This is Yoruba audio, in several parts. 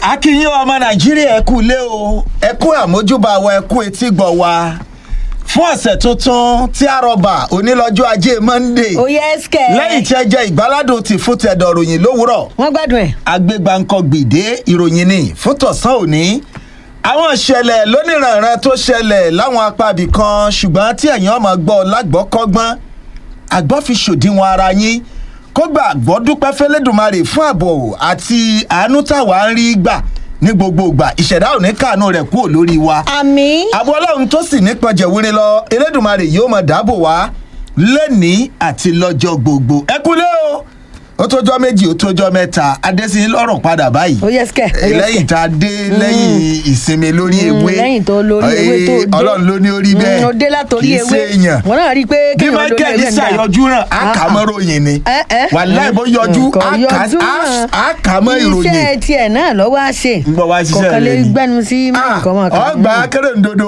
akínyìn ọmọ nàìjíríà ẹ kú ilé o ẹ kú àmójúbà wa ẹ kú etí gbọ̀ wa fún ọ̀sẹ̀ tuntun tí a rọ̀bà onílọ́jọ́ ajé monde ó yẹ ẹsẹ̀. lẹ́yìn tí ẹ jẹ́ ìgbáládùn ti fún tẹ̀dọ̀ ròyìn lówùrọ̀ wọ́n gbádùn ẹ̀. agbégbáǹkọ gbìdé ìròyìn ni fún tọ̀sán òní àwọn ìṣẹ̀lẹ̀ lóníranran tó ṣẹlẹ̀ láwọn apábì kan ṣùgbọ́n tí ẹ̀yin ọmọ gbọ́ lágbọ́kọ́gbọ́n àgbọ́ fi ṣòdiwọ̀n ara yín kó gbà àgbọ́ dúpẹ́ fẹ́lẹ́dùmarè fún ààbò àti àánú táwa ń rí gbà ní gbogbo ìgbà ìṣẹ̀dá òní kàánú rẹ̀ kúrò lórí wa àmì. àbọ̀ ọlọ́run tó sì nípọn jẹ̀wúre lọ elédùnmarè yóò mọ̀ dáàbò wá lẹ́nìí àti lọ́jọ́ gbogbo ẹ kúlé o ó tójọ́ méjì ó tójọ́ mẹ́ta adésín lọ́rùn padà báyìí ó yẹ ẹsẹ̀. lẹ́yìn tá a dé lẹ́yìn ìsinmi lórí ewé lẹ́yìn tó lórí ewé tó Eh, dé. ọlọ́run ló ní orí bẹ́ẹ̀ Mm, ó dé látòrí kì í ewé. ṣe èèyàn wọ́n náà rí i pé bí kéèyàn lórí michael ewé ń dà. ṣàyọjú ràn àkàmọ́ròyìn ni Ẹ, ẹ. wàláì bó yọjú Kò yọjú náà. àkàmọ́ ìròyìn iṣẹ́ tiẹ̀ náà lọ́wọ́ á ṣe. ń bọ̀ wá ṣiṣẹ́ kọ̀ọ̀kan lè rẹ ni. gbẹ́nu sí Ah, nǹkan mọ̀ kan. ọgbà akérèǹdodo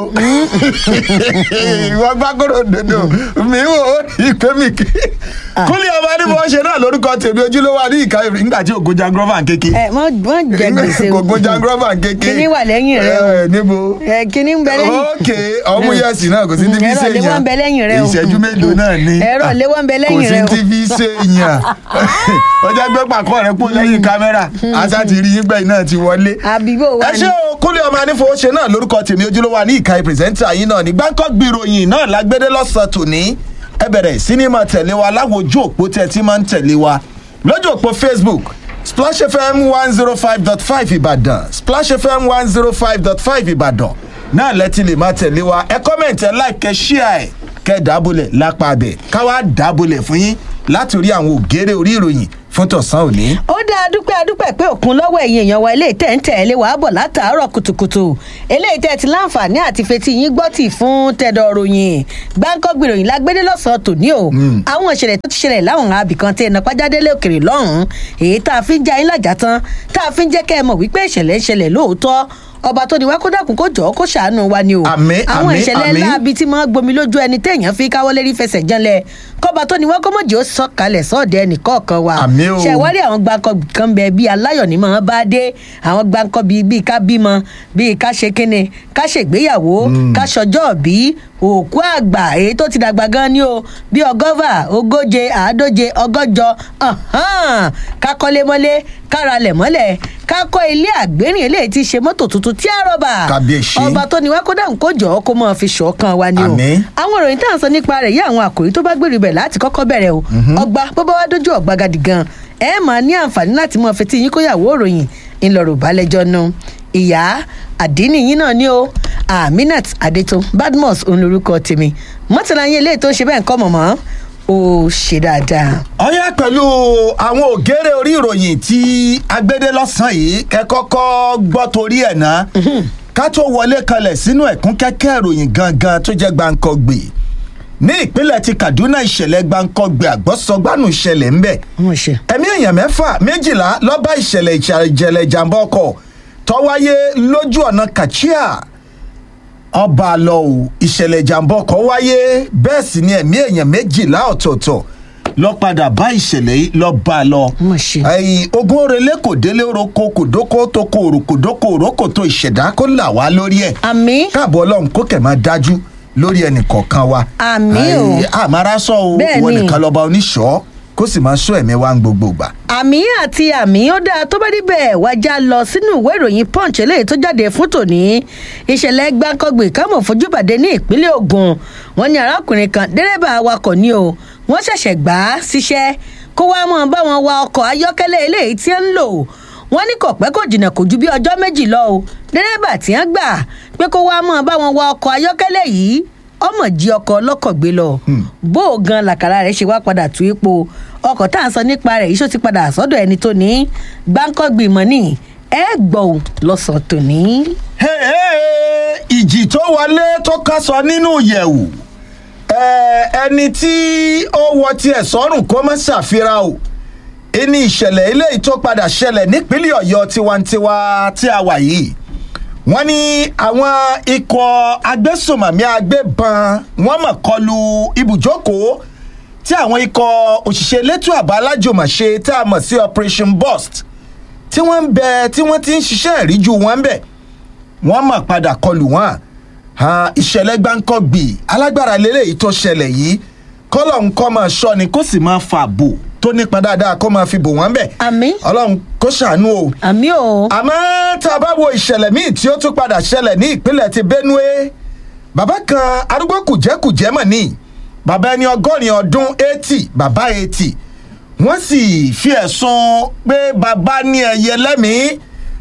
wọ́n gbá kérèǹdodo mi wò ó ní ìpè mi kí. kúlẹ̀ ọba ní bó ṣe náà lórúkọ tèmi ojúlówó àní ìka ìrìn nígbà tí ògo jangrovan kéke. ẹ mọ mọ jẹ gbèsè o. ògo jangrovan kéke. Kíní wà lẹ́yìn rẹ o. Ẹ, níbo. ẹ kíní ń bẹ lẹ́yìn. ókè ọmú yẹsì náà kò sí ní fi Ẹ̀rọ ṣe ìléwọ́ ń bẹ lẹ́yìn rẹ o. ìṣẹ́jú mélòó náà ni. Ẹ̀rọ ìléwọ́ ń bẹ lẹ́yìn rẹ o. kò sí ní fi ṣe yàn. ọjà gbé pàkọ́ rẹ kú lẹ́yìn kámẹ́rà àṣà ti rí yín gbẹ̀yìn náà ti wọlé àbíbò wa ẹ ni. ṣé o kúnlẹ̀ ọmọ anífowóṣe náà lórúkọ tèmi ojúlówó ní ìka pírẹsẹ́ńtà yìí náà ní gbáǹkọ́ gbìròyìn náà lágbédé lọ́sàn-án tòní ẹ bẹ̀rẹ̀ sínímà tẹ̀lé wa láwọn ojú òpó tẹ̀ tí máa ń tẹ̀lé wa lójú òpó facebook splash fm one zero five dot five ìbàdàn splash fm one zero five dot five ìbàdàn náà lẹ́tí lè máa tẹ̀lé wa ẹ kọ́mẹ̀ntì ẹ láìkẹ́ ṣíà ẹ̀ kẹ́ dábòlẹ̀ lápá abẹ káwá dábòlẹ̀ fún yín láti orí àwọn ògèrè orí ìròyìn fún tọ̀sán òní. ó dá a dúpẹ́ a dúpẹ́ pé òkun lọ́wọ́ ẹ̀yin èèyàn wa eléyìí tẹ̀ ń tẹ̀lé wàá bọ̀ látàárọ̀ kùtùkùtù eléyìí tẹ̀ ti láǹfààní àti fetí yín gbọ́ tì fún tẹ̀dọ̀ ròyìn gbáǹkọ́ gbìròyìn lágbédé lọ́sàn-án tòní o àwọn ìṣẹ̀lẹ̀ tó ti ṣẹlẹ̀ láwọn abìkan tẹ̀ ẹ̀nà pàjádélé òkèrè lọ́hùn-ún èyí tá a fi ń já yín lájà tán tá a fi ń jẹ́ kẹ́ ẹ mọ̀ wípé ìṣẹ̀lẹ̀ ń ṣẹlẹ̀ lóòótọ́ ọba tó ní wá kó dàkún kó jọ̀ọ́ kó ṣàánú wa ni o Àmín, àwọn àmín, ìṣẹ̀lẹ̀ àmín. ńlá bíi tí máa gbomi lójú ẹni téèyàn fi káwọ́ lérí fẹsẹ̀ janlẹ̀ kọ́ba tó ní wá kó mọ̀jì ó sọ̀kalẹ̀ sọ́ọ̀dẹ̀ ẹnìkọ̀ọ̀kan wa Àmín o. ṣẹ̀wárí àwọn gbàǹkọ kan bẹ bíi aláyọ̀ ní mọ̀ bá dé àwọn gbàǹkọ bíi bíi ká bímọ bíi ká ṣe kíni ká ṣègbéyàwó ká ṣọjọ́ bí òkú àgbà èyí tó ti dàgbà gan ni o bíi ọgọ́fà ogóje àádóje ọgọ́jọ ọ̀hán, ká kọ́lé mọ́lé ká ralẹ̀ mọ́lẹ̀ ká kọ́ ilé àgbérìn eléyìí ti ṣe mọ́tò tuntun tí a rọ́bà Kábíyèsí. ọba tó ní wá kó dáhùn kó jọ̀ọ́ kó mọ́ fi ṣọ̀kan wa ni o Àmín. àwọn ìròyìn tá à ń sọ nípa rẹ̀ yí àwọn àkòrí tó bá gbèrú bẹ̀ láti kọ́kọ́ bẹ̀rẹ̀ o ọgbà bó bá wá dójú ọ̀gbà gadi gan ẹ máa ní àǹfààní láti mọ fetí yín kóyàwó òròyìn ńlọrọ̀ balẹ̀jọ́ nu ìyá àdínì yín náà ni o aminat adeto badmus òun lorúkọ tèmi mọ́tàlá yín eléyìí tó ń ṣe bẹ́ẹ̀ ń kọ́ mọ̀mọ́ ó ṣe dáadáa. ọyá pẹ̀lú àwọn ògèrè orí ìròyìn tí agbédé lọ́sàn-án yìí kẹ́kọ́kọ́ gbọ́ torí ẹ̀ ná ká tó wọlé kalẹ̀ sínú ẹ̀kún kẹ́kẹ́ ìròyìn gangan tó jẹ́ gbàǹkọ́gbè ní ìpínlẹ̀ ti kaduna ìṣẹ̀lẹ̀ gbàǹkọ́gbè àgbọ̀sọgbànú ìṣẹ̀lẹ̀ ńbẹ̀ wọ́n ṣe. ẹ̀mí èèyàn mẹ́fà méjìlá lọ́ba ìṣẹ̀lẹ̀ ìṣẹ̀lẹ̀ ìjàmbá ọkọ̀ tó wáyé lójú ọ̀nà kachia ọba lọ o ìṣẹ̀lẹ̀ ìjàmbá ọkọ̀ wáyé bẹ́ẹ̀ sì ni ẹ̀mí èèyàn méjìlá ọ̀tọ̀ọ̀tọ̀ lọ padà bá ìṣẹ̀lẹ̀ yìí lọ bá a lọ. Mà ṣe. ẹyin ogun orele kò délé oroko kò dóko tó kò òrò kò dóko òrókò tó ìṣẹ̀dá kó là wá lórí ẹ̀. àmì káàbọ̀ ọlọ́run kó kẹ̀ máa dájú lórí ẹnì kọ̀ọ̀kan wa. Àmín o. Ẹyin, àmàrà sọ o Bẹ́ẹ̀ wọn ni. nìkan lọ́ba oníṣọ́ kó sì máa sọ ẹ̀mí wa ń gbogbo gbà. àmì àti àmì ó dáa tó bá níbẹ̀ wájà lọ sínú ìwé ìròyìn punch eléyìí tó jáde fún tòní ìṣẹ̀lẹ̀ gbàǹkangbè kámọ̀ fojúbàdé ní ìpínlẹ̀ ogun wọn ní arákùnrin kan dẹ́rẹ́bà awakọ̀ ni o wọ́n ṣẹ̀ṣẹ̀ gbà á síṣẹ́ kó wá mọ́ bá wọn wa ọkọ̀ ayọ́kẹ́lẹ́ eléyìí tí ń lò wọ́n ní kò pẹ́ kò jìnnà kò ju bí ọjọ́ méjì lọ o dẹ́rẹ́bà tí wọ́n gbà pé kó wá mọ́ bá wọn wa ọkọ̀ ayọ́kẹ́lẹ́ yìí ọmọ jí ọkọ̀ ọlọ́kọ̀ gbé lọ bó o gan làkàrà rẹ̀ ṣe wá padà tú ipò ọkọ̀ tá à ń sọ nípa rẹ̀ yìí ṣó ti padà sọ́dọ̀ ẹni tó ní gbáǹkọ́gbì mọ́nì ẹ gbọ́ ò lọ́sàn-án tòní. Hey, hey, ìjì tó wọlé tó kásọ nínú yẹ̀wù ẹ, ẹni tí ó wọ tiẹ̀ sọ́rùn kó má ṣàfihàn o ẹni ìṣẹ̀lẹ̀ eléyìí tó padà ṣẹlẹ̀ nípínlẹ̀ ọ̀yọ́ tiwantiwa tí a wà yìí wọ́n ní àwọn ikọ̀ agbésùnmọ̀mí agbébọn wọ́n mọ̀ kọlu ibùjókòó tí àwọn ikọ̀ òṣìṣẹ́ elétò àbá alájùmọ̀ṣe tá a mọ̀ sí operation burst tí wọ́n ń bẹ tí wọ́n ti ń ṣiṣẹ́ ìríjú wọn ń bẹ̀ wọ́n mọ̀ padà kọlù wọn Ah, ìṣẹ̀lẹ̀ gbáǹkọ́gbì alágbára lélẹ́yìí tó ṣẹlẹ̀ yìí kọ́lọ̀ ń kọ́ máa ṣọ́ ni kó sì máa fa bò tó nípa dáadáa kó máa fi bò wọ́n bẹ̀ àmì ọlọ́run kó ṣàánú o àmì o àmọ́ tá a bá wo ìṣẹ̀lẹ̀ míì tí ó tún padà ṣẹlẹ̀ ní ìpínlẹ̀ ti benue bàbá kan arúgbó kùjẹ́kùjẹ́ mọ̀ ní bàbá ẹni ọgọ́rin ọdún eighty bàbá eighty wọ́n sì fi ẹ̀sùn pé bàbá ní ẹyẹ lẹ́mìí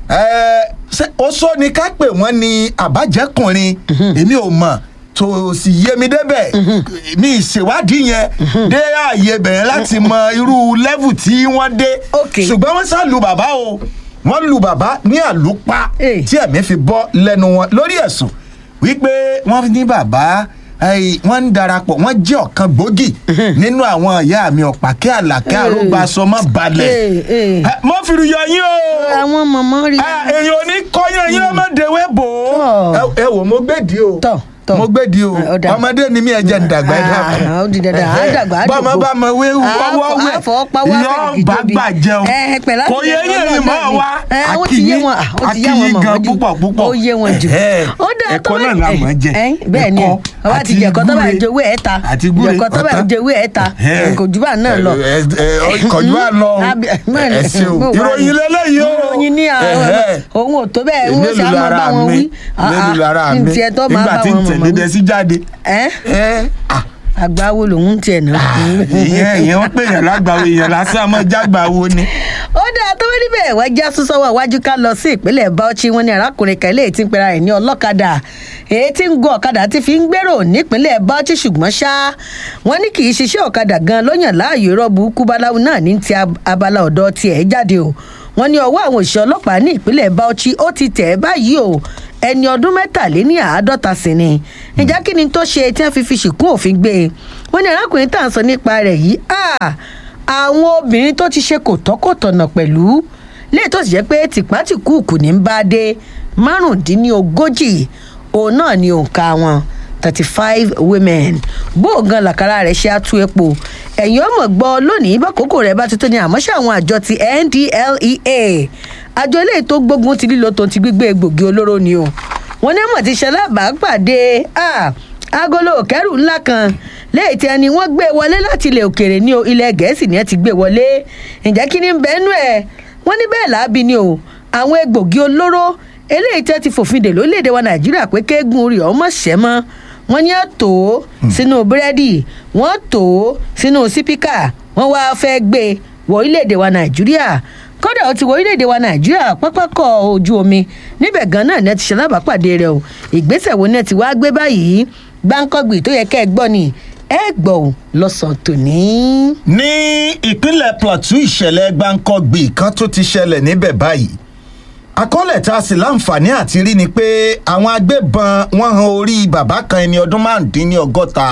ẹ̀, ṣé ó sọ ni ká pè wọ́n ní àbájẹ́kùnrin èmi ò mọ̀ tó sì yé mi débẹ̀ mi ìṣèwádìí yẹn dé ààyè bẹ̀rẹ̀ láti mọ irú lẹ́vù tí wọ́n dé Ok. ṣùgbọ́n wọ́n sá lu bàbá o wọ́n lu bàbá ní àlùpà Eh. tí ẹ̀mí fi bọ́ lẹ́nu wọn lórí ẹ̀sùn wípé wọ́n ní bàbá ẹyì, wọ́n ń darapọ̀ wọ́n jẹ́ ọ̀kan gbòógì nínú àwọn ìyá mi ọ̀pàkẹ́ àlàkẹ́ Eh. àrògbàsọmọ balẹ̀ Eh, eh. Eh, mo fi yọ yín o àwọn mọ̀mọ́ rí Ah, èèyàn ò ní kọ́yán yín ọmọdéwé bò ó Tọ́. Ẹ- ẹ wò mo gbèdì o Tọ́, tọ́. mo gbèdì o Ah, ó dà. ọmọdé ni mí ẹ jẹ́ ń dàgbà ẹ dàgbà Ah, ó di dandan, á dàgbà, á bọ́mọ dògbò. bá mọ wé Ah, wọ́wọ́ wẹ̀ á fọwọ́ pa wá yọ fẹ̀rẹ̀ bá gidi. gbà jẹun Eh, pẹ̀lú kò yẹ àti yín ìjọba ẹ̀yin mọ́ náà ni. wa Eh, ó ti yé wọn, ah, ó ti yé akínyín wọn mọ̀ gan mọ́jú. púpọ̀ púpọ̀ Ó yé wọn jù. Eh, Ó dáa, tó ẹ̀kọ́ bá- náà la mọ̀ jẹ Eh, bẹ́ẹ̀ ni ẹ̀kọ́ ọba ti àti jẹ̀kọ́ tó bá gúre jowó ẹ̀ ta àti gúre jẹ̀kọ́ tó bá ọ̀tá. jowó ẹ̀ ta Eh. kò jù bá náà lọ. ẹ ẹ ẹ kọjú bá lọ o. Àbí- mẹ́rin, ẹ ṣeun bó wà ní? ìròyìn lélẹ́yìí o ìròyìn ní àwọn Ẹ̀hẹ́. òun ò tó bẹ́ẹ̀ wọ́n mélòó ṣe á máa bá lára wọn mi wí. Ah, mélòó ah, lára ní mi tiẹ̀ tó máa nígbà bá tí wọn ń mọ̀mọ́ tẹ̀lé wí. dẹ sí jáde. Ẹ́ ẹ ah àgbáwo lòun ń tiẹ̀ náà. ìyẹn ìyẹn wọn pè yàn lágbàwo èèyàn lásán ọmọ jágbàwo ni. ó dáa tó wí níbẹ̀ wá já súnsọ́wọ́ iwájú ká lọ sí ìpínlẹ̀ bauchi wọn ní arákùnrin kan eléyìí tí ń pera rẹ̀ ní ọlọ́kadà èyí tí ń gun ọ̀kadà tí fi ń gbèrò nípínlẹ̀ bauchi ṣùgbọ́n ṣá wọn ní kì í ṣiṣẹ́ ọ̀kadà gan ló yàn láàyò irọ́ burúkú báláwo náà ní ti ab- abala ọ̀dọ́ tiẹ̀ jáde o wọn ní ọwọ́ àwọn òṣìṣẹ́ ọlọ́pàá ní ìpínlẹ̀ bauchi ó ti tẹ̀ ẹ́ báyìí o ẹni ọdún mẹ́tàléní àádọ́ta sì ni ìjà kí ni tó ṣe tí wọ́n fi fi ṣìkún òfin gbé e wọ́n ní arákùnrin tá à ń sọ nípa rẹ̀ yìí ah, àwọn obìnrin tó ti ṣe kò tọ́kọ̀tọ̀nà pẹ̀lú léè tó sì jẹ́ pé tìpátìkúùkù ní bá dé márùndínlógójì òun náà ni òǹkà wọn thirty five women bóògan làkàrà rẹ̀ ṣe àtú epo ẹ̀yìn ọmọ gbọ́ lónìí bákòókò rẹ̀ bá ti tó ní àmọ́ ṣé àwọn àjọ ti ndlea àjọ eléyìí tó gbógun ti lílo tó ti gbígbé egbògi olóró ni o wọn ní mọ̀ ti ṣalábàápàdé ah, agolo kẹrù ńlá kan lẹ́yìn tí ẹni wọ́n gbé wọlé láti ilẹ̀ òkèèrè ní o ilẹ̀ gẹ̀ẹ́sì ni ẹ ti gbé wọlé ǹjẹ́ kí ni ń bẹ́ẹ̀ nú ẹ̀ wọ́n ní bẹ́ẹ̀ láabi ni o àwọn egbògi olóró eléyìí tẹ́ ti fòfin dè lórílẹ̀‐èdè wa nàìjíríà pé kéegun orí ọmọ ṣẹ́ mọ́ wọ́n ní ẹ̀ tó sínú búrẹ́dì wọ́n tó sínú sípíkà wọ́n wá fẹ́ gbé wọ orílẹ̀‐èdè wa nàìjíríà kódà ó ti wọ orílẹ̀-èdè wa nàìjíríà pápákọ̀ ojú omi níbẹ̀ gan náà ní ẹ ti ṣe alábàápàdé rẹ o ìgbésẹ̀ wo ni ẹ ti wá gbé báyìí gbáǹkọ́gbì tó yẹ kẹ́ ẹ gbọ́ ni ẹ gbọ́ ò lọ́sàn-án tòní. ní ìpínlẹ̀ plateau ìṣẹ̀lẹ̀ gbáǹkọ́gbì kan tó ti ṣẹlẹ̀ níbẹ̀ báyìí àkọọ́lẹ̀ tá a sì láǹfààní àti rí ni pé àwọn agbébọn wọ́n han orí bàbá kan ẹni ọdún márùndínlọ́gọ́ta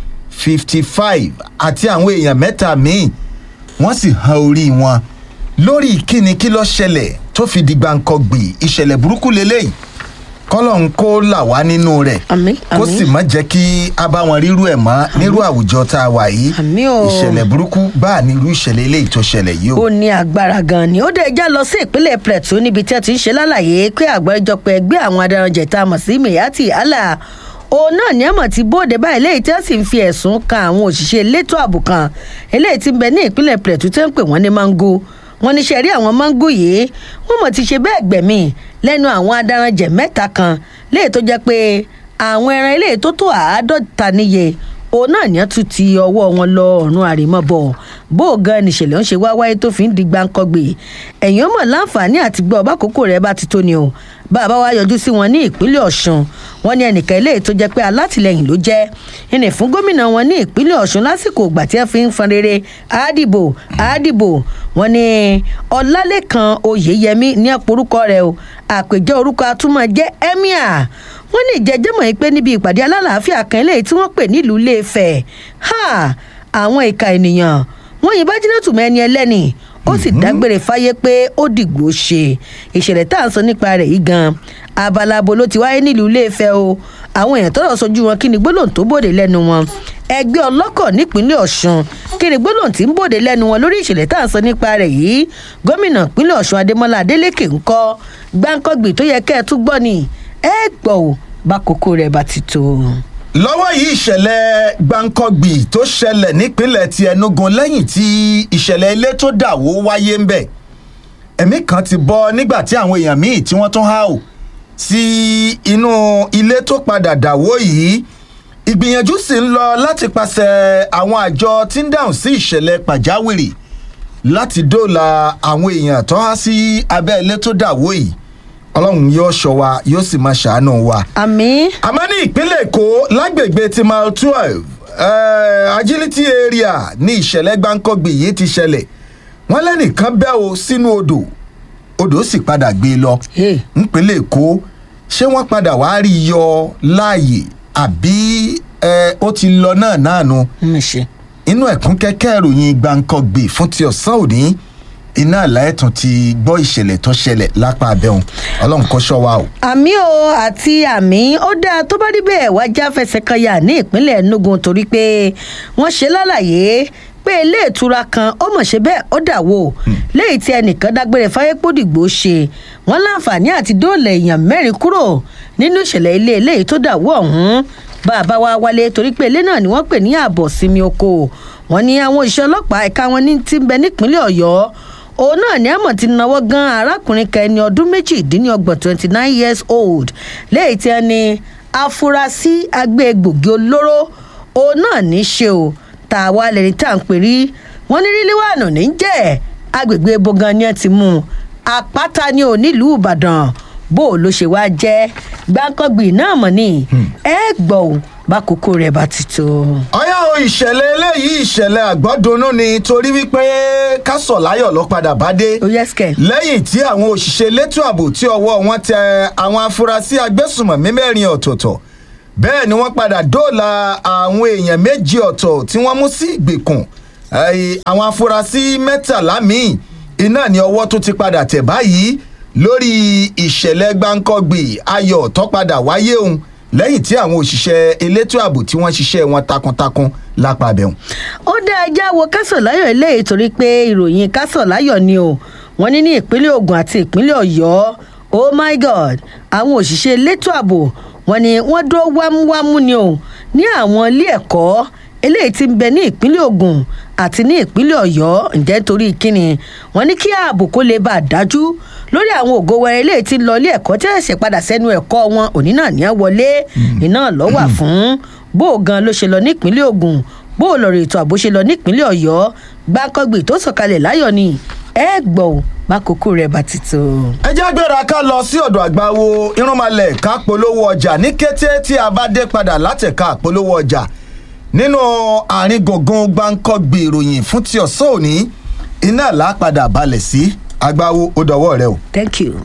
fifty five àti àwọn èèyàn mẹ́ta míì wọ́n sì han orí wọn lórí kíni kí ló ṣẹlẹ̀ tó fi di gbáǹkọ́gbì ìṣẹ̀lẹ̀ burúkú lélẹ́yìí kọ́lọ̀ ń kó là wá nínú rẹ̀ Àmín, kó àmín. sì má jẹ́ kí a bá wọn rírú ẹ̀ mọ́ nírú àwùjọ tá a wà yìí Àmín o. ìṣẹ̀lẹ̀ burúkú bá ní irú ìṣẹ̀lẹ̀ eléyìí tó ṣẹlẹ̀ yìí o. ó ní agbára gan ni ó dé já lọ sí ìpínlẹ̀ plateau níbi tí a ti ń ṣe lálàyé pé àgbáríjọpọ̀ ẹgbẹ́ àwọn adaranjẹ̀ tá a mọ̀ sí miyati allah òun náà ní àmọ̀ tí bóde báyìí léyìí tí wọ́n sì ń fi ẹ̀sùn kan àwọn òṣìṣẹ́ elétò ààbò kan eléyìí tí ń bẹ ní ìpínlẹ̀ plateau tí wọ́n ń pè wọ́n ní mango wọ́n ní sẹ́rí àwọn mango yìí wọ́n mọ̀ ti ṣe bẹ́ẹ̀ gbẹ̀mí lẹ́nu àwọn adaranjẹ̀ mẹ́ta kan léyìí tó jẹ́ pé àwọn ẹran eléyìí tó tó àádọ́ta níye òun náà ní tún ti ọwọ́ wọn lọ ọ̀run àrèmọ́bọ̀ bó o gan nìṣẹ̀lẹ̀ ń ṣe wá wáyé tó fi ń di gbáǹkọ́gbè ẹ̀yìn ọmọ láǹfààní àti gbọ́ ọba àkókò rẹ̀ bá ti tó ni o bàbá wa yọjú sí wọn ní ìpínlẹ̀ ọ̀ṣun wọn ní ẹnìkan eléyìí tó jẹ́ pé alátìlẹyìn ló jẹ́ ẹnì fún gómìnà wọn ní ìpínlẹ̀ ọ̀ṣun lásìkò ìgbà tí wọ́n fi ń fọn rere àádìbò àádìbò wọn ní ọlálẹ́kan oyèyẹmí ní ọ̀pọ̀rúkọ rẹ̀ o àpèjẹ orúkọ atúmọ̀ jẹ́ emir wọ́n ní ìjẹ́jẹ́mọ̀ yìí pé níbi ìpàdé alálàáfíà kan eléyìí tí wọ́n pè nílùú iléefẹ̀ ha àwọn ìka ènìyàn wọ́n yìnbọn jìnnàtù mẹ́ni ẹlẹ́ni ó sì dágbére fáyé pé ó dìgbò ṣe ìṣẹ̀lẹ̀ tá à ń sọ nípa rẹ̀ yìí gan abalabo ló ti wáyé nílùú iléefẹ̀ o àwọn èèyàn tọ́rọ̀ sojú wọn kí ni gbólóhùn tó bòde lẹ́nu wọn ẹgbẹ́ ọlọ́kọ̀ nípínlẹ̀ ọ̀ṣun kí ni gbólóhùn tí ń bòde lẹ́nu wọn lórí ìṣẹ̀lẹ̀ tá à ń sọ nípa rẹ̀ yìí gómìnà ìpínlẹ̀ ọ̀ṣun adémọlá adélèké ń kọ́ gbáǹkọ́gbì tó yẹ kẹ́ ẹ tún gbọ́ ni ẹ gbọ́ ò bá kókó rẹ̀ bá ti tó. lọ́wọ́ yìí ìṣẹ̀lẹ̀ gbàǹkọ̀gbì tó ṣẹlẹ̀ nípínlẹ̀ ti enugu lẹ́yìn tí ìṣẹ̀lẹ̀ ilé tó dàwó wáyé ń bẹ̀ ẹ̀mí kan ti bọ́ nígbà tí àwọn èèyàn míì tí wọ́n tún há ò sí inú ilé tó padà dàwó yìí ìgbìyànjú sì ń lọ láti pàṣẹ àwọn àjọ tí ń dáhùn sí ìṣẹ̀lẹ̀ pàjáwìrì láti dóòlà àwọn èèyàn tó há sí abẹ́ ilé tó dàwó yìí ọlọ́run yóò ṣọ wa yóò sì máa ṣàánú wa àmì àmọ́ ní ìpínlẹ̀ èkó lágbègbè ti mile twelve agility area ní ìṣẹ̀lẹ̀ gbáǹkọ́gbì yìí ti ṣẹlẹ̀ wọ́n lẹ́nìkan bẹ́ o sínú odò odò sì padà gbé e lọ Hey. nípínlẹ̀ èkó ṣé wọ́n padà wá rí i yọ láàyè àbí eh, ó ti lọ náà náà nu ń ṣe. inú ẹ̀kún kẹ́kẹ́ ìròyìn gbàǹkọ́gbì fún ti ọ̀sán òní iná àlàyétún ti gbọ́ ìṣẹ̀lẹ̀ tó ṣẹlẹ̀ lápá abẹ́hùn ọlọ́run kó ṣọ́ wa o. àmì o àti àmì ó dáa tó bá rí bẹ́ẹ̀ wá já fẹsẹ̀ kan yà ní ìpínlẹ̀ enugu torí pé wọ́n ṣe lálàyé pé ilé ìtura kan ó mọ̀ ṣe bẹ́ẹ̀ ó dà wò léyìí tí ẹnìkan dágbére fáyépódìgbò ṣe wọ́n láǹfààní àti dóòlà èèyàn mẹ́rin kúrò nínú ìṣẹ̀lẹ̀ ilé eléyìí tó dà wò ọ̀hún bá a bá wá wálé torí pé ilé náà ni wọ́n pè ní ààbọ̀ sinmi oko wọ́n ní àwọn òṣìṣẹ́ ọlọ́pàá ẹ̀ka wọn ní ti ń bẹ nípínlẹ̀ ọ̀yọ́ òun náà ní àmọ̀ ti náwó gan arákùnrin kan ẹni ọdún méjìdínlọ́gbọ̀n twenty nine years old léyìí tí ẹni afurasí agbégbògi olóró òun náà ní í ṣe o tá a wá lẹni tá à ń pè rí wọn ní ríliwáànù ní í jẹ́ agbègbè bogan ni ẹ ti mú un àpáta ni ò nílùú ìbàdàn bó o ló ṣe wá jẹ́ gbáǹkọ́gbì náà mọ̀ ní ẹ gbọ́ ò bá kókó rẹ̀ bá ti tó. ọyá o ìṣẹ̀lẹ̀ eléyìí ìṣẹ̀lẹ̀ àgbọ́dúnú ni torí wípé kásọ̀ láyọ̀ ló padà bá dé ó yẹ sikẹ. lẹ́yìn tí àwọn òṣìṣẹ́ elétò ààbò tí ọwọ́ wọn tẹ àwọn afurasí agbésùmọ̀mí mẹ́rin ọ̀tọ̀ọ̀tọ̀ bẹ́ẹ̀ ni wọ́n padà dóòlà àwọn èèyàn méjì ọ̀tọ̀ tí wọ́n mú sí ìgbèkùn Eh, àwọn afurasí mẹ́tàlá míì iná ni ọwọ́ tó ti padà tẹ̀ báyìí lórí ìṣẹ̀lẹ̀ gbáǹkọ́gbì ayọ̀ tó padà wáyé òun lẹ́yìn tí àwọn òṣìṣẹ́ elétò ààbò tí wọ́n ṣiṣẹ́ wọn takuntakun lápá abẹ́hùn. ó dá ẹjá wo kásọ̀láyọ̀ eléyìí torí pé ìròyìn kásọ̀láyọ̀ ni o wọ́n ní ní ìpínlẹ̀ ogun àti ìpínlẹ̀ ọ̀yọ́ oh my god àwọn òṣìṣẹ́ elétò ààbò wọ́n ní wọ́n dúró wámúwámú ni o ní àwọn ilé ẹ̀kọ́ eléyìí ti ń bẹ ní ìpínlẹ̀ ogun àti ní ìpínlẹ̀ ọ̀yọ́ ǹjẹ́ torí kíni wọ́n ní kí ààbò kó lè bá a dájú lórí àwọn ògo wẹrẹ eléyìí ti ń lọ ilé ẹ̀kọ́ tí ẹ̀sẹ̀ padà sẹ́nu ẹ̀kọ́ wọn òní náà ní ẹ wọlé iná lọ́wà fún bó o gan ló ṣe lọ nípínlẹ̀ ogun bó o lọ rè ètò ààbò ṣe lọ nípínlẹ̀ ọ̀yọ́ gbàǹkangbè tó sọ̀kalẹ̀ láyọ̀ ni ẹ gbọ́ ò bá kókó rẹ̀ bá ti tó. ẹ jẹ́ gbéra ká lọ sí ọ̀dọ̀ àgbáwo irúnmalẹ̀ ká polówó ọjà ní kété tí a bá dé padà látẹ̀ka polówó ọjà nínú àárín gbùngbùn gbáǹkọ́gbì ìròyìn fún ti ọ̀sán òní iná làápadà balẹ̀ sí àgbáwo ó dọwọ́ rẹ o. thank you.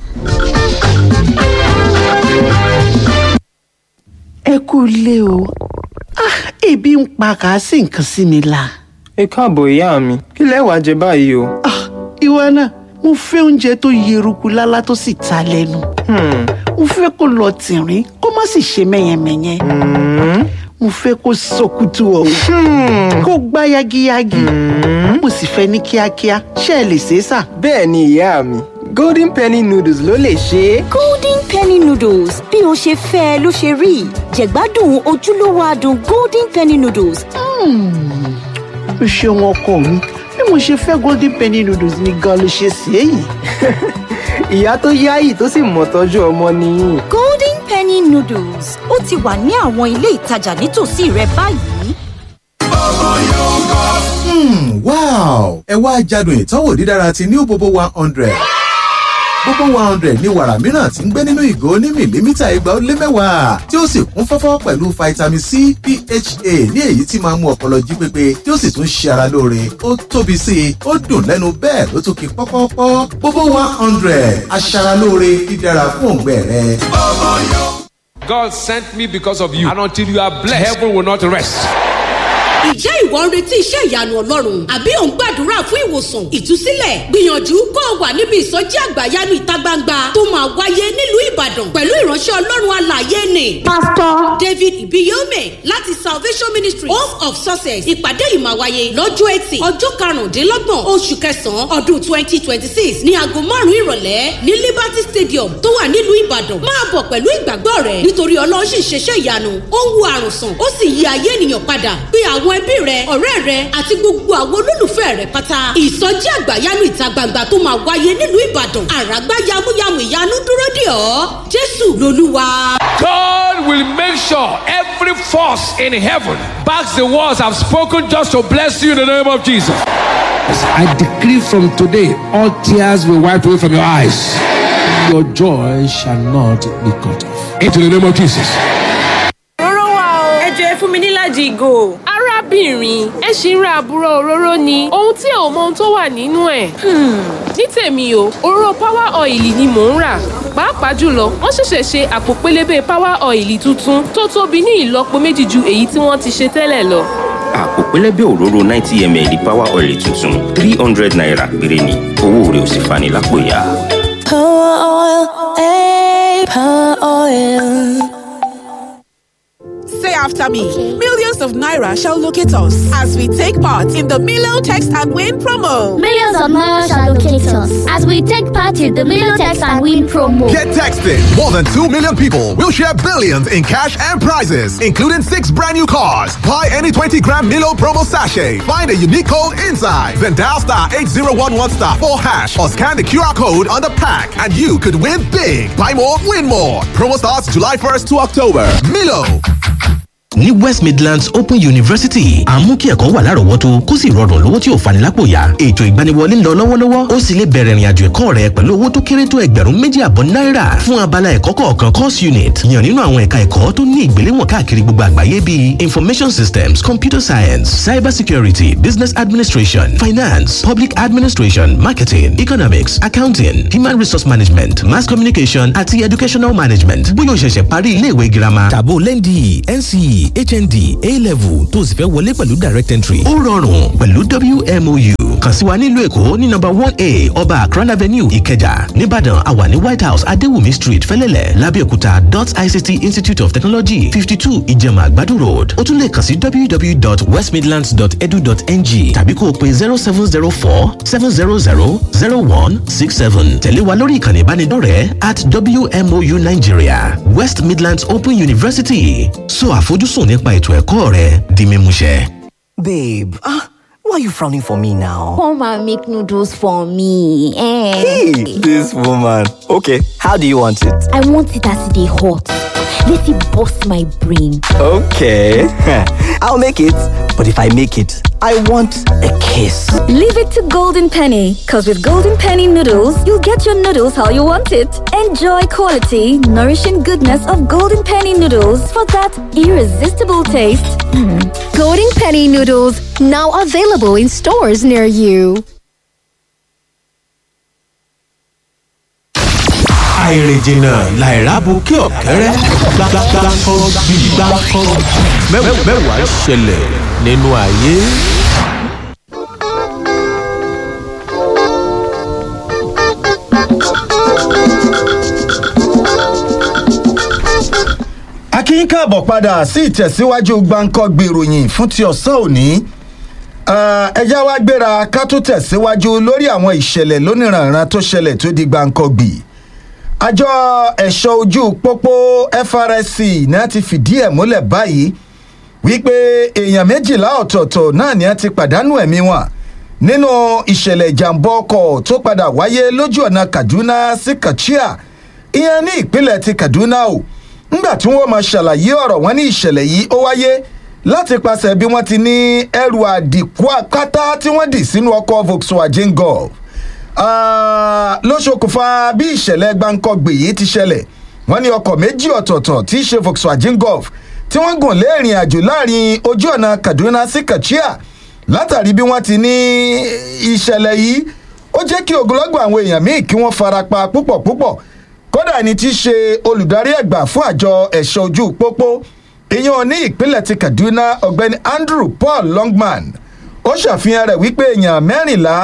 ẹ kú ilé o ah ebi ń pa kà á sì nǹkan sí mi la ẹ káàbọ̀ ìyá mi kí lẹ wàá jẹ báyìí o. ah ìwọ náà mo fẹ́ oúnjẹ tó yeruku lálá tó sì ta lẹ́nu Hmm, mo fẹ́ kó lọ tìrín kó má sì ṣe mẹ́yẹmẹ́yẹ hmm, mo fẹ́ kó sọkútù ọ̀hún kó gbá yagiyagi mo sì fẹ́ ní kíákíá ṣé ẹ lè ṣe é sà. bẹ́ẹ̀ ni ìyá mi golden penny noodles ló lè ṣe é. golden penny noodles bí o ṣe fẹ́ ẹ ló ṣe rí jẹ̀gbádùn ojúlówó adùn golden penny noodles o ṣeun ọkọ mi bí mo ṣe fẹ́ golden penny noodles ni gan ló ṣe ṣe é yìí. ìyá tó yáyì tó sì mọ̀ tọ́jú ọmọ nìyí. golden penny noodles ó ti wà ní àwọn ilé ìtajà nítòsí rẹ báyìí. wow ẹ wá jádùn ìtọ́wò dídára ti new bobo one hundred bobo one hundred ní wàrà mìíràn tí ń gbé nínú ìgò ní mìlímítà igba ó lé mẹ́wàá tí ó sì kún fọ́fọ́ pẹ̀lú vitamin c pha ní èyí tí máa ń mú ọpọlọ jí pépé tí ó sì tún ṣe ara lóore ó tóbi sí i ó dùn lẹ́nu bẹ́ẹ̀ ló tún kí pọ́pọ́pọ́ bobo one hundred aṣaralóore dídára fún òǹgbẹ rẹ. God sent me because of you. And until you are blessed, heaven will not rest. ìjẹ́ ìwọ ń retí iṣẹ́ ìyanu ọlọ́run àbí ò ń gbàdúrà fún ìwòsàn ìtúsílẹ̀ gbìyànjú kó o wà níbi ìsọjí àgbàyanu ìta gbangba tó máa wáyé nílùú ìbàdàn pẹ̀lú ìránṣẹ́ ọlọ́run alàyè ni. pásítọ̀ david ibiyome láti salvation ministry home of success ìpàdé yìí máa wáyé lọ́jọ́ etí ọjọ́ karùndínlọ́gbọ̀n oṣù kẹsàn-án ọdún twenty twenty six ní aago márùn-ún ìrọ̀lẹ́ ní liberty stadium tó wà nílùú ìbàdàn máa bọ̀ pẹ̀lú ìgbàgbọ́ rẹ̀ nítorí ọlọ́run sì ń ṣeṣẹ́ ìyanu ó ń wo àrùn sàn ó sì yí ayé ènìyàn padà pé àwọn ẹbí rẹ ọ̀rẹ́ rẹ àti gbogbo àwọn olólùfẹ́ rẹ pátá ìsọjí àgbàyanu ìta gbangba tó máa wáyé nílùú ìbàdàn àràgbá yamuyamu ìyanu dúró dè ọ́ jésù lolúwa. God will make sure every force in heaven backs the words I've spoken just to bless you in the name of Jesus. I decree from today, all tears will wipe away from your eyes. Your joy shall not be cut off. Into the name of Jesus. Òróró wà o. Ẹ jọ ẹ fún mi níláàjì ìgò. arábìnrin ẹ ṣì ń ra àbúrò òróró ni ohun tí ẹ ò mọ ohun tó wà nínú ẹ̀. ní tèmi o òróró power oil ni mò ń rà pàápàá jùlọ wọ́n ṣẹ̀ṣẹ̀ ṣe àpò pélébé power oil tuntun tó tóbi ní ìlọ́po méjì ju èyí tí wọ́n ti ṣe tẹ́lẹ̀ lọ. àpò pẹlẹbẹ òróró ninety ml power oil tuntun three hundred naira péré ni owó rẹ̀ ò sì fani lápò ya. Power oil, eh, power oil. Say after me. Millions of Naira shall locate us as we take part in the Milo Text and Win promo. Millions of Naira shall locate us as we take part in the Milo Text and Win promo. Get texted. More than 2 million people will share billions in cash and prizes, including six brand new cars. Buy any 20 gram Milo promo sachet. Find a unique code inside. Then dial star 8011 star 4 hash or scan the QR code on the pack and you could win big. Buy more, win more. Promo starts July 1st to October. Milo. ní west midlands open university à ń mú kí ẹ̀kọ́ wà lárọ̀ọ́wọ́tó kó sì rọrùn lówó tí ò fani lápò yá ètò ìgbaniwọlé ń lọ lọ́wọ́lọ́wọ́ ó sì lè bẹ̀rẹ̀ ìrìnàjò ẹ̀kọ́ rẹ pẹ̀lú owó tó kéré tó ẹgbẹ̀rún méjì àbọ̀ náírà fún abala ẹ̀kọ́ kọ̀ọ̀kan course unit yàn nínú àwọn ẹ̀ka ẹ̀kọ́ tó ní ìgbéléwọ̀n káàkiri gbogbo àgbáyé bíi information systems computer science cyber security business administration finance public administration marketing economics accounting human resource management mass communication àti educational management bóyá o ṣẹ̀ṣẹ̀ parí iléèwé girama tàbó lẹ́ndì nce hnd a-level tó o sì fẹ́ wọlé pẹ̀lú direct entry. ó rọrùn pẹ̀lú wmou kàn sí wa nílùú èkó ní nọmba one a ọba akran avenue ìkẹjà nìbàdàn àwà ní white house adéwùmí street fẹlẹ́lẹ̀ lábẹ́òkúta dot ict institute of technology fifty two ìjẹ̀mà àgbàdo road ó tún lè kàn sí www.westmidlands.edu.ng tàbí kó o pe zero seven zero four seven zero zero zero one six seven tẹ̀lé wa lórí ìkànnì ìbánidọ́rẹ̀ẹ́ at wmou nigeria west midlands open university so àfojúsùn nípa ètò ẹ̀kọ́ rẹ di mímúṣẹ. Babe, ah, why are you frowning for me now? Come and make noodles for me. Eh. Hey, this woman. Okay, how do you want it? I want it as they hot. Let it bust my brain. Okay, I'll make it. But if I make it, I want a kiss. Leave it to Golden Penny, because with Golden Penny noodles, you'll get your noodles how you want it. Enjoy quality, nourishing goodness of Golden Penny noodles for that irresistible taste. Golden Penny noodles, now available in stores near you. àìrìnjìnà làìrábù kí ọ̀kẹ́rẹ́ gbàgbàgbàkọ́ bí gbàkọ́ mẹ́wàá ṣẹlẹ̀ nínú ayé. akínyìn káàbọ̀ padà sí ìtẹ̀síwájú gbáǹkọ́ gbèròyìn fún ti ọ̀sán òní ẹjá wa gbéra ká tó tẹ̀síwájú lórí àwọn ìṣẹ̀lẹ̀ lóníranran tó ṣẹlẹ̀ tó di gbáǹkọ́ gbì àjọ ẹ̀ṣọ́ ojú pópó FRSC náà ti fìdí ẹ̀ múlẹ̀ báyìí wípé èèyàn méjìlá ọ̀tọ̀ọ̀tọ̀ náà ni a ti pàdánù ẹ̀mí wọn nínú ìṣẹ̀lẹ̀ ìjàmbá ọkọ̀ tó padà wáyé lójú ọ̀nà Kaduna sí Katsina ìyẹn ní ìpínlẹ̀ ti Kaduna o ńgbà tí wọ́n máa ṣàlàyé ọ̀rọ̀ wọn ní ìṣẹ̀lẹ̀ yìí ó wáyé láti pàṣẹ bí wọ́n ti ní ẹrù àdìkú àkátá tí wọ́n dì sínú ọkọ̀ Volkswagen Golf ló ṣokùnfà bí ìṣẹ̀lẹ̀ gbáǹkọ́gbè yìí ti ṣẹlẹ̀ wọ́n ní ọkọ̀ méjì ọ̀tọ̀ọ̀tọ̀ tí í ṣe Volkswagen Golf tí wọ́n gùn lé ìrìn àjò láàrin ojú ọ̀nà Kaduna sí Katsina látàrí bí wọ́n ti ní ìṣẹ̀lẹ̀ yìí ó jẹ́ kí ogunlọ́gọ̀ àwọn èèyàn míì kí wọ́n farapa púpọ̀ púpọ̀ kódà ní ti ṣe olùdarí ẹ̀gbà fún àjọ ẹ̀ṣọ́ ojú pópó ìyẹn ní ìpínlẹ̀ ti kaduna ọ̀gbẹ́ni andrew paul longman ó ṣàfihàn rẹ̀ wípé èèyàn mẹ́rìnlá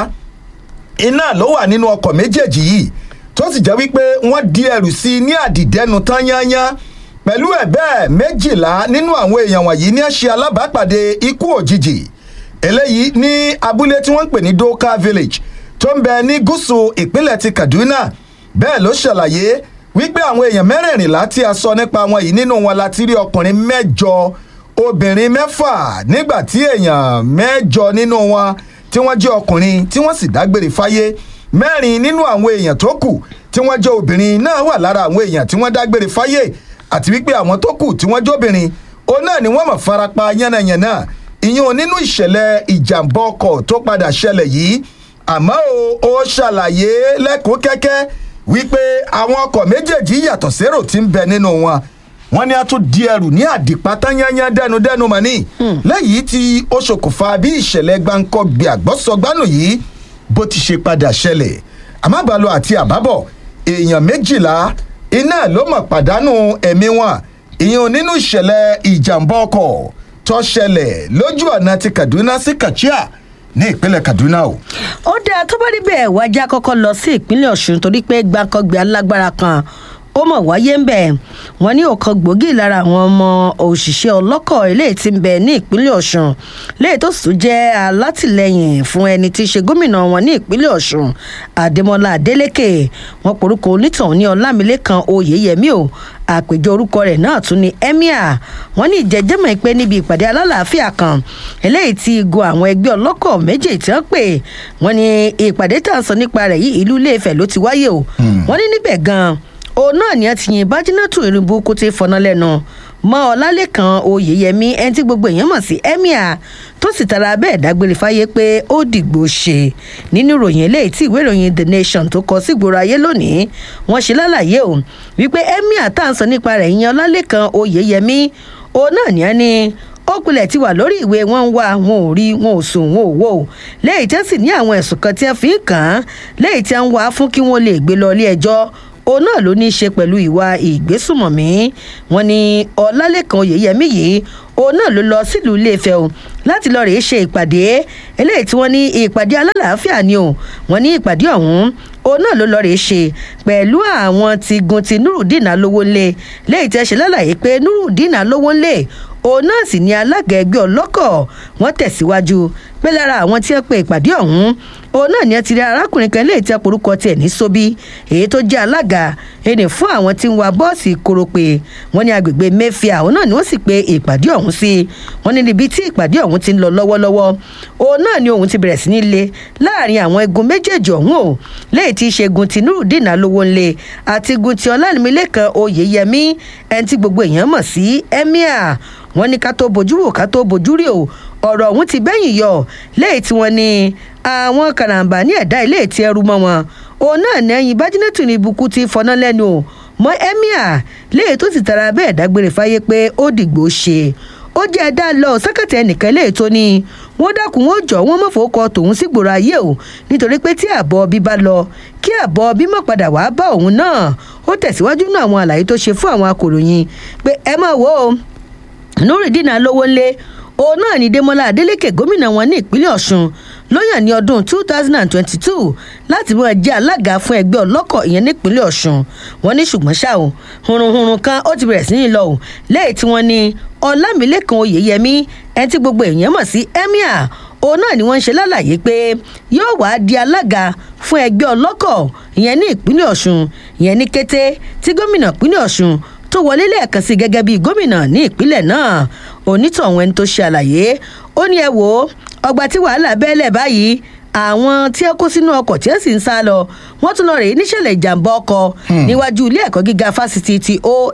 iná ló wà nínú ọkọ̀ méjèèjì yìí tó sì jẹ́ wípé wọ́n di ẹrù sí i ní àdìdẹ́nu tán yányán pẹ̀lú ẹ̀ bẹ́ẹ̀ méjìlá nínú àwọn èèyàn wọ̀nyí ní ṣe alábàápàdé ikú òjijì eléyìí ní abúlé tí wọ́n ń pè ní doka village tó ń bẹ ní gúúsù ìpínlẹ̀ ti kaduna bẹ́ẹ̀ ló ṣàlàyé wípé àwọn èèyàn mẹ́rìnlá tí a sọ nípa wọn yìí nínú wọn la ti rí ọkùnrin mẹ́jọ obìnrin mẹ́fà nígbà tí èèyàn mẹ́jọ nínú wọn tí wọ́n jẹ́ ọkùnrin tí wọ́n sì dágbére fáyé mẹ́rin nínú àwọn èèyàn tó kù tí wọ́n jẹ́ obìnrin náà wà lára àwọn èèyàn tí wọ́n dágbére fáyé àti wípé àwọn tó kù tí wọ́n jẹ́ obìnrin òun náà ni wọ́n mọ̀ farapa yánnayànna ìyẹn nínú ìṣẹ̀lẹ̀ ìjàmbá ọkọ̀ tó padà ṣẹlẹ̀ yìí àmọ́ o ó ṣàlàyé lẹ́kọ̀ọ́ kẹ́kẹ́ wípé àwọn ọkọ̀ méjèèjì yàtọ̀ sérò tí ń bẹ nínú wọn wọn ní a tún di ẹrù ní àdìpátá yányán dẹnudẹnu mọ́ni lẹ́yìn tí ó ṣokùnfà bí ìṣẹ̀lẹ̀ gbáǹkọ́ gbé àgbọ́sọgbánù yìí bó ti ṣe padà ṣẹlẹ̀ àmàbàlọ àti àbábọ̀ èèyàn méjìlá iná ló mọ̀ pàdánù ẹ̀mí wọn ìyẹn nínú ìṣẹ̀lẹ̀ ìjàmbá ọkọ̀ tó ṣẹlẹ̀ lójú ọ̀nà ti kaduna sí kachia ní ìpínlẹ̀ kaduna o. ó dáa tó bá rí bẹ́ẹ̀ wájà kọ́kọ́ lọ sí ìpínlẹ̀ ọ̀ṣun torí pé gbàǹkangbè alágbára kan ó mọ̀ wáyé ń bẹ̀ wọ́n ní ọ̀kan gbòógì lára àwọn ọmọ òṣìṣẹ́ ọlọ́kọ̀ eléyìí ti ń bẹ ní ìpínlẹ̀ ọ̀ṣun léyìí tó sì tún jẹ́ alátìlẹyìn fún ẹni tí í ṣe gómìnà wọn ní ìpínlẹ̀ ọ̀ṣun àdèmọ́lá adélèké wọn porúkọ onítàn ní ọlámilẹ́kan oyèyẹmí o àpèjọ orúkọ rẹ̀ náà tún ní emir wọn ní ìjẹ́jẹ́mọ̀ pé níbi ìpàdé alálàáfíà kan eléyìí ti igun àwọn ẹgbẹ́ ọlọ́kọ̀ méjì tí wọ́n pè wọ́n ní ìpàdé tá à ń sọ nípa rẹ̀ yìí ìlú iléèfẹ̀ ló ti wáyé o wọ́n ní níbẹ̀ gan-an òun náà ni a ti yin bájínátù irunbu kó ti fọnà lẹ́nu mọ́ ọlálẹ́kan oyèyẹmí ẹni tí gbogbo èèyàn mọ̀ sí emir tó sì tara bẹ́ẹ̀ dágbére fáyé pé ó dìgbò ṣe nínú ìròyìn eléyìí tí ìwé ìròyìn the nation tó kọ sí ìgboro ayé lónìí wọ́n ṣe lálàyé o wípé emir tá à ń sọ nípa rẹ̀ ìyẹn ọlálẹ́kan oyèyẹmí òun náà ni a ní ó kulẹ̀ ti wà lórí ìwé wọn ń wá wọn ò rí wọn ò sùn wọn ò wò ó lẹ́yìn tí wọ́n sì ní àwọn ẹ̀sùn kan tí wọ́n fi ń kàn án lẹ́yìn tí wọ́n wá fún kí wọ́n lè gbé lọ ilé ẹjọ́ òun náà ló ní í ṣe pẹ̀lú ìwà ìgbésùmọ̀mí wọn ni ọlálẹ́kan oyèyẹmí yìí òun náà ló lọ sílùú iléefẹ́ o láti lọ́ọ́ rèé ṣe ìpàdé eléyìí tí wọ́n ní ìpàdé alálàáfíà ni o wọ́n ní ìpàdé ọ̀hún òun náà ló lọ́ọ́ rèé ṣe pẹ̀lú àwọn ti gun ti nurudeen alówó ńlẹ̀ lẹ́yìn tí ẹ ṣe lálàyé pé nurudeen alówó ńlẹ̀ òun náà sì ní alága ẹgbẹ́ ọlọ́kọ̀ wọ́n tẹ̀síwájú pé lára àwọn tí wọ́n pe ìpàdé ọ̀hún òun náà ni ẹ ti rí arákùnrin kan léètì àporúkọ tiẹ̀ ní sóbí èyí tó jẹ́ alága ẹni fún àwọn tí ń wa bọ́ọ̀sì korope wọ́n ní agbègbè mẹ́fìà òun náà ni wọ́n sì pe ìpàdé ọ̀hún sí wọ́n ní níbi tí ìpàdé ọ̀hún ti ń lọ lọ́wọ́lọ́wọ́ òun náà ni òun ti bẹ̀rẹ̀ sí ní le láàrin àwọn egun méjèèjì ọ̀hún o léyìí tí í ṣe egun ti nurudeen alówó ńlẹ̀ àti egun ti ọlánimílẹ̀kan oyèyẹmí ẹni tí gbogbo èèyàn mọ̀ sí emir wọ́n ní ká tó bojú wò ká tó bojú rí o ọ̀rọ̀ ọ̀hún ti bẹ́yìn yọ léyìí tí wọ́n ní àwọn karambà ní ẹ̀dá ilé tí ẹrú mọ́ wọn òun náà ní ẹyin bájínẹ́tù ní ibùkún ti fọná lẹ́nu o mọ emir léyìí tó sì tara bẹ́ẹ̀ dágbére fáyé pé ó dìgbò ṣe ó jẹ́ ẹ̀dá lọ sẹ́kẹ̀tì ẹnìkan léyìí tó ní wọ́n dákun wọ́n jọ wọ́n mọ̀fọ́kọ tòun sí gbòòrò ayé o nítorí pé tí àbọ̀ bí bá lọ kí àbọ̀ bí mọ̀ padà wá bá òun náà ó tẹ̀síwájú náà àwọn àlàyé tó ṣe fún àwọn akòròyìn pé ẹ máa wò ó nurudeen alówó ńlẹ̀ òun náà ní demola adeleke gómìnà wọn ní ìpínlẹ̀ ọ̀ṣun ló yàn ní ọdún two thousand and twenty-two láti mú ẹjẹ́ alága fún ẹgbẹ́ ọlọ́kọ̀ ìyẹn nípínlẹ̀ ọ̀ṣun wọn ní ṣùgbọ́n ṣá o hurunhurun kan ó ti bẹ̀rẹ̀ sí ní lọ o lẹ́yìn tí wọ́n ní ọlámilẹ́kan oyèyẹmí ẹni tí gbogbo èèyàn mọ̀ sí emir òun náà ni wọ́n ń ṣe lálàyé pé yóò wá di alága fún ẹgbẹ́ ọlọ́kọ̀ ìyẹn ní ìpínlẹ̀ ọ̀ṣun ìyẹn ní kété tí gómìnà ìpínlẹ̀ ọ̀ṣun tó wọlé lẹ́ẹ̀kan sí gẹ́gẹ́ bíi gómìnà ní ìpínlẹ̀ náà onítọ̀hún ẹni tó ṣe àlàyé ó ní ẹ wò ó ọgbà tí wàhálà bẹ́ẹ̀lẹ̀ báyìí àwọn tí ẹ kó sínú ọkọ̀ tí ẹ sì ń sá lọ wọ́n tún lọ rèé níṣẹ̀lẹ̀ ìjàmbá ọkọ̀ níwájú ilé ẹ̀kọ́ gíga fásitì ti oau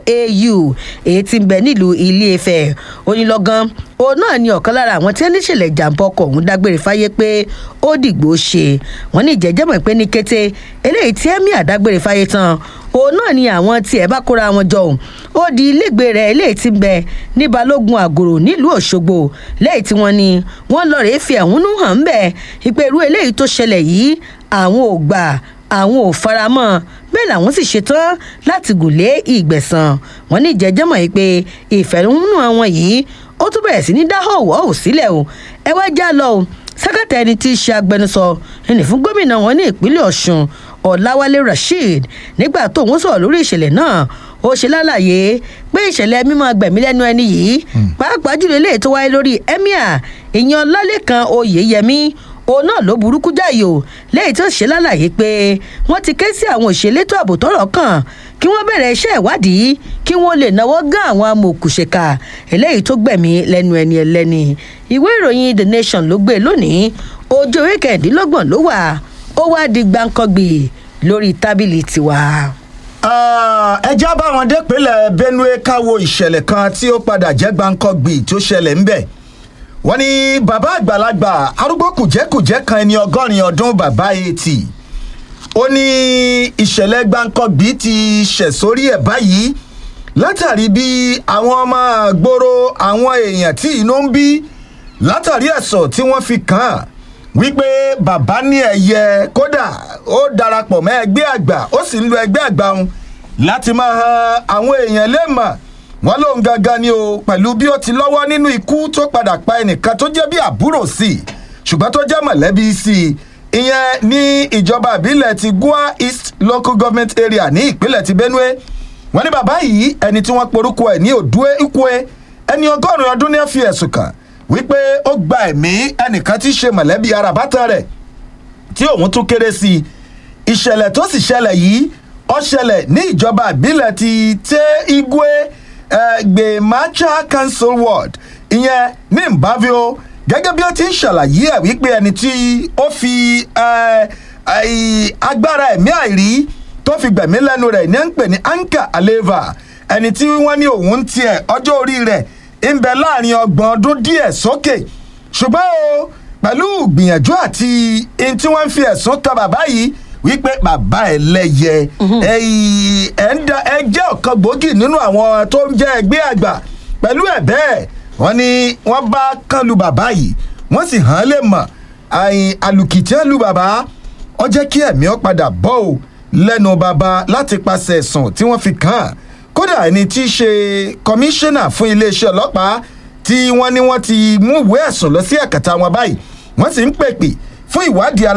èyí tí ń bẹ nílùú ilé ifẹ̀ onílọ́gán òun náà ni ọ̀kan lára àwọn tí ẹ níṣẹ̀lẹ̀ ìjàmbá ọkọ̀ ọ̀hún dágbére fáyé pé ó dìgbò ṣe wọ́n ní ìjẹ́jẹ́mọ̀ pé ní kété eléyìí tí ẹ̀mí àdágbére fáyé tán òun náà ni àwọn tí ẹ bá kóra wọn jọ ó di ilégbèé rẹ eléyìí ti ń bẹ ní balógun àgòrò nílùú òṣogbo lẹ́yìn tí wọ́n ní wọ́n lọ rèé fi ẹ̀hónú hàn ń bẹ̀ ìpèrú eléyìí tó ṣẹlẹ̀ yìí àwọn ò gbà àwọn ò faramọ́ bẹ́ẹ̀ làwọn sì ṣetán láti gùnlé ìgbẹ̀sán wọn ní ìjẹ́jẹ́mọ̀ yìí pé ìfẹ̀hónú àwọn yìí ó tún bẹ̀rẹ̀ sí ní dá họ̀wọ́ ò sílẹ̀ o ẹ wá já lọ o sẹ́kẹ̀tà ẹni tí í ṣe agbẹnusọ ẹni fún gómìnà wọn ní ìpínlẹ̀ ọ̀ṣun ọ̀làwálé rasheed nígbà tó ń sọ̀rọ̀ lórí ìṣẹ̀lẹ̀ náà ó ṣe lálàyé pé ìṣẹ̀lẹ̀ mímọ́ gbẹ̀mí lẹ́nu ẹni yìí pàápàá jùlọ eléyìí tó wáyé lórí emir ìyan lálẹ́kan oyèyẹmí òun náà ló burúkú jáì o lẹ́yìn tó ṣe lálàyé pé wọ́n ti ké sí àwọn òṣèlétò ààbò tọ́rọ̀ kàn kí wọ́n bẹ̀rẹ̀ iṣẹ́ ìwádìí kí wọ́n lè náwó gán àwọn amòòkùnṣèkà eléyìí tó gbẹ̀mí lẹ́nu ẹni ẹlẹ́ni ìwé ìròyìn the nation ló gbé lónìí ojú orí kẹ̀ẹ́dínlọ́gbọ̀n ló wà ó wá di gbàǹkangbì lórí tábìlì tiwa. ẹjẹ́ bá wọn dépínlẹ̀ benue káwo ìṣẹ̀lẹ̀ kan tí ó padà jẹ́ gbàǹkangbì tó ṣẹlẹ̀ ńbẹ̀ wọ́n ní bàbá àgbàlagbà arúgbó kùjẹ́kùjẹ́ kan ẹni ọgọ́rin ọdún bàbá etí ó ní ìṣẹ̀lẹ̀ gbàǹkangbì ti ṣẹ̀ sórí ẹ̀ báyìí látàrí bí àwọn ọmọ àgbòrò àwọn èèyàn tí inú ń bí látàrí ẹ̀sọ̀ tí wọ́n fi kàn án wípé bàbá ní ẹ̀yẹ kódà ó darapọ̀ mọ́ ẹgbẹ́ àgbà ó sì ń lo ẹgbẹ́ àgbà òun láti máa han àwọn èèyàn léèmọ̀ wọ́n lóun gangan ni o pẹ̀lú bí ó ti lọ́wọ́ nínú ikú tó padà pa ẹnìkan tó jẹ́ bí àbúrò sí i ṣùgbọ́n tó jẹ́ mọ̀lẹ́bí sí i ìyẹn ní ìjọba ìbílẹ̀ ti gua east local government area ní ìpínlẹ̀ ti benue wọ́n ní bàbá yìí ẹni tí wọ́n porúkọ ẹ̀ ní òdúé ikwe ẹni ọgọ́rùn-ún ọdún ní ẹ̀ fi ẹ̀sùn kàn wípé ó gba ẹ̀mí ẹnìkan tí í ṣe mọ̀lẹ́bí ara bàtà rẹ̀ tí òun tún kéré sí i ìṣẹ̀lẹ̀ tó sì ṣẹlẹ̀ yìí ó ṣẹlẹ̀ ní ìjọba ìbílẹ̀ ti tẹ́ igwe gbèmácha council ward ìyẹn ní mbavio gẹ́gẹ́ bí ó ti ń ṣàlàyé ẹ̀ wípé ẹni tí ó fi agbára ẹ̀mí àìrí tó fi gbẹ̀mí lẹ́nu rẹ̀ ní ń pè ní anka aleva ẹni tí wọ́n ní òun tiẹ̀ ọjọ́ orí rẹ̀ ń bẹ láàrin ọgbọ̀n ọdún díẹ̀ sókè ṣùgbọ́n o pẹ̀lú gbìyànjú àti in tí wọ́n ń fi ẹ̀sùn tọ bàbá yìí wípé bàbá ẹ̀ lẹ́yẹ ẹ jẹ́ ọ̀kan gbòógì nínú àwọn tó ń jẹ́ ẹgbẹ́ àgbà pẹ̀lú ẹ̀ bẹ́ẹ̀ wọ́n ní wọ́n bá kán lu bàbá yìí wọ́n sì hàn án lè mọ̀ àlùkìtì ẹ̀ lu bàbá ọ jẹ́ kí ẹ̀mí ọ padà bọ́ ò lẹ́nu bàbá láti pàṣẹ ẹ̀sùn tí wọ́n fi kàn án kódà ẹni tí í ṣe kọmíṣánná fún iléeṣẹ́ ọlọ́pàá tí wọ́n ní wọ́n ti mú ìwé ẹ̀sùn lọ sí ẹ̀kẹta wọn báyìí wọ́n sì ń pèpè fún ìwádìí